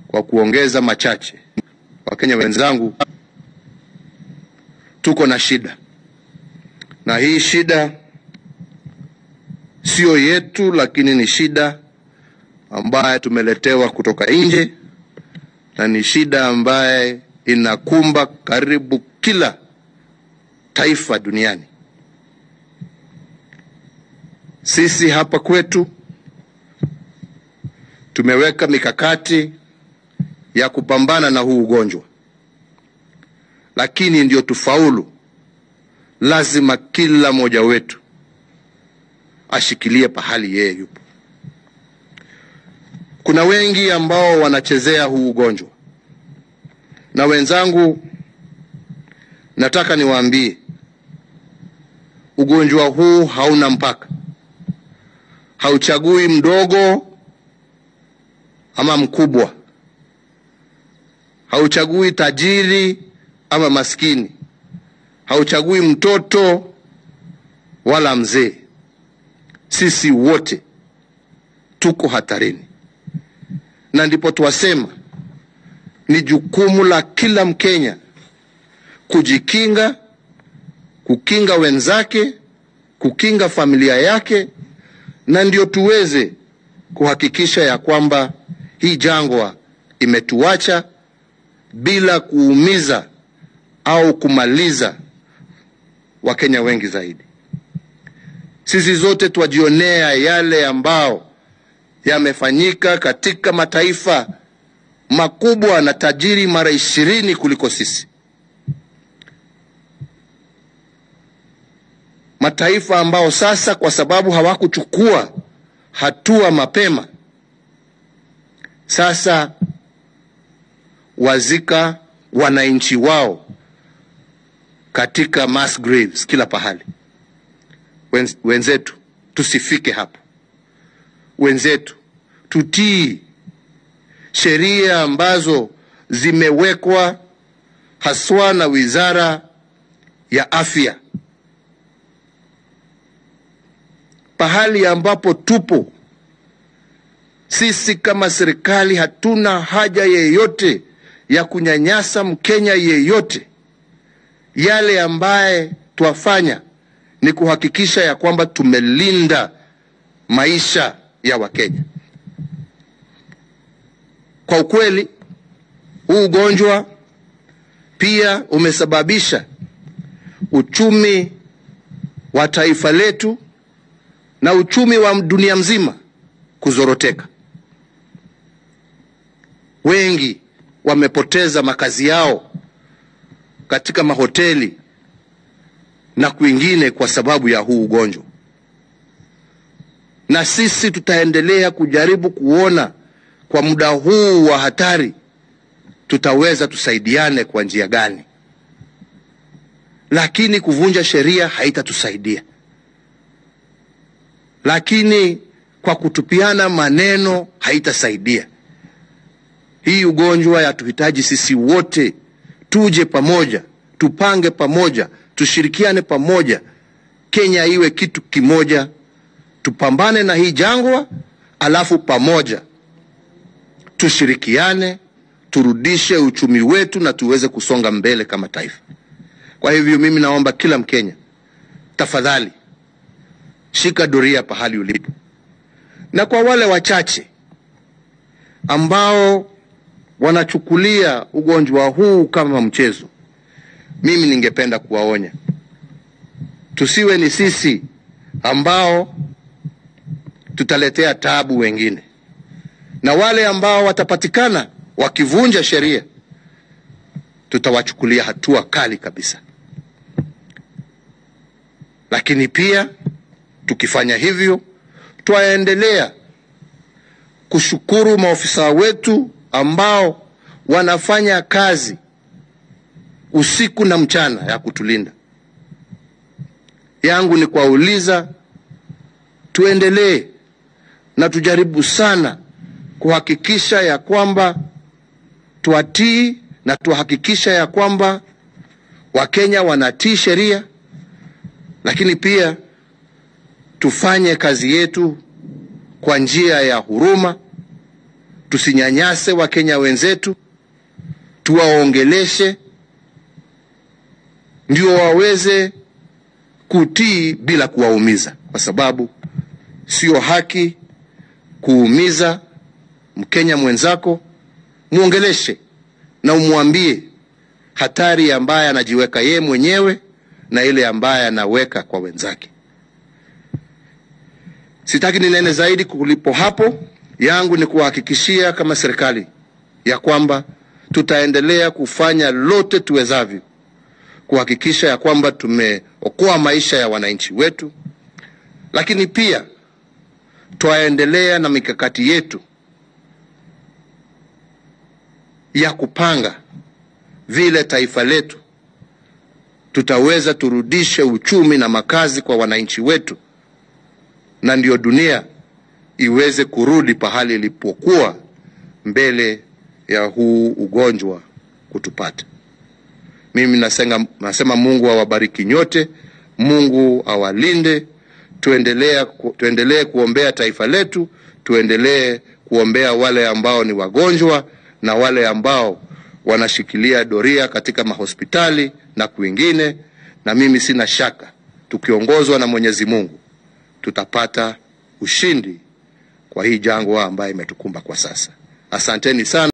kwa kuongeza machache, Wakenya wenzangu, tuko na shida, na hii shida siyo yetu, lakini ni shida ambaye tumeletewa kutoka nje na ni shida ambaye inakumba karibu kila taifa duniani. Sisi hapa kwetu tumeweka mikakati ya kupambana na huu ugonjwa, lakini ndio tufaulu, lazima kila mmoja wetu ashikilie pahali yeye yupo. Kuna wengi ambao wanachezea huu ugonjwa, na wenzangu, nataka niwaambie ugonjwa huu hauna mpaka, hauchagui mdogo ama mkubwa, hauchagui tajiri ama maskini, hauchagui mtoto wala mzee. Sisi wote tuko hatarini, na ndipo twasema ni jukumu la kila Mkenya kujikinga, kukinga wenzake, kukinga familia yake, na ndio tuweze kuhakikisha ya kwamba hii jangwa imetuacha bila kuumiza au kumaliza Wakenya wengi zaidi. Sisi zote twajionea yale ambao yamefanyika katika mataifa makubwa na tajiri mara ishirini kuliko sisi, mataifa ambao sasa kwa sababu hawakuchukua hatua mapema, sasa wazika wananchi wao katika mass graves kila pahali. Wenz, wenzetu tusifike hapo. Wenzetu tutii sheria ambazo zimewekwa haswa na Wizara ya Afya. Pahali ambapo tupo sisi kama serikali, hatuna haja yeyote ya kunyanyasa Mkenya yeyote. Yale ambaye twafanya ni kuhakikisha ya kwamba tumelinda maisha ya Wakenya. Kwa ukweli, huu ugonjwa pia umesababisha uchumi wa taifa letu na uchumi wa dunia mzima kuzoroteka. Wengi wamepoteza makazi yao katika mahoteli na kwingine kwa sababu ya huu ugonjwa, na sisi tutaendelea kujaribu kuona kwa muda huu wa hatari tutaweza tusaidiane kwa njia gani, lakini kuvunja sheria haitatusaidia, lakini kwa kutupiana maneno haitasaidia. Hii ugonjwa yatuhitaji sisi wote tuje pamoja, tupange pamoja, tushirikiane pamoja, Kenya iwe kitu kimoja, tupambane na hii jangwa, alafu pamoja tushirikiane, turudishe uchumi wetu na tuweze kusonga mbele kama taifa. Kwa hivyo mimi naomba kila Mkenya, tafadhali shika doria pahali ulipo, na kwa wale wachache ambao wanachukulia ugonjwa huu kama mchezo, mimi ningependa kuwaonya, tusiwe ni sisi ambao tutaletea tabu wengine, na wale ambao watapatikana wakivunja sheria tutawachukulia hatua kali kabisa. Lakini pia tukifanya hivyo, twaendelea kushukuru maofisa wetu ambao wanafanya kazi usiku na mchana ya kutulinda. Yangu ni kuwauliza tuendelee na tujaribu sana kuhakikisha ya kwamba twatii na tuhakikisha ya kwamba Wakenya wanatii sheria, lakini pia tufanye kazi yetu kwa njia ya huruma, tusinyanyase Wakenya wenzetu, tuwaongeleshe ndio waweze kutii bila kuwaumiza, kwa sababu sio haki kuumiza Mkenya mwenzako. Muongeleshe na umwambie hatari ambaye anajiweka yeye mwenyewe na ile ambaye anaweka kwa wenzake. Sitaki ninene zaidi kulipo hapo. Yangu ni kuwahakikishia kama serikali ya kwamba tutaendelea kufanya lote tuwezavyo kuhakikisha ya kwamba tumeokoa maisha ya wananchi wetu, lakini pia twaendelea na mikakati yetu ya kupanga vile taifa letu tutaweza turudishe uchumi na makazi kwa wananchi wetu, na ndio dunia iweze kurudi pahali ilipokuwa mbele ya huu ugonjwa kutupata. Mimi nasenga, nasema Mungu awabariki nyote, Mungu awalinde. Tuendelee tuendelee kuombea taifa letu, tuendelee kuombea wale ambao ni wagonjwa na wale ambao wanashikilia doria katika mahospitali na kwingine, na mimi sina shaka tukiongozwa na Mwenyezi Mungu tutapata ushindi kwa hii jangwa ambayo imetukumba kwa sasa. Asanteni sana.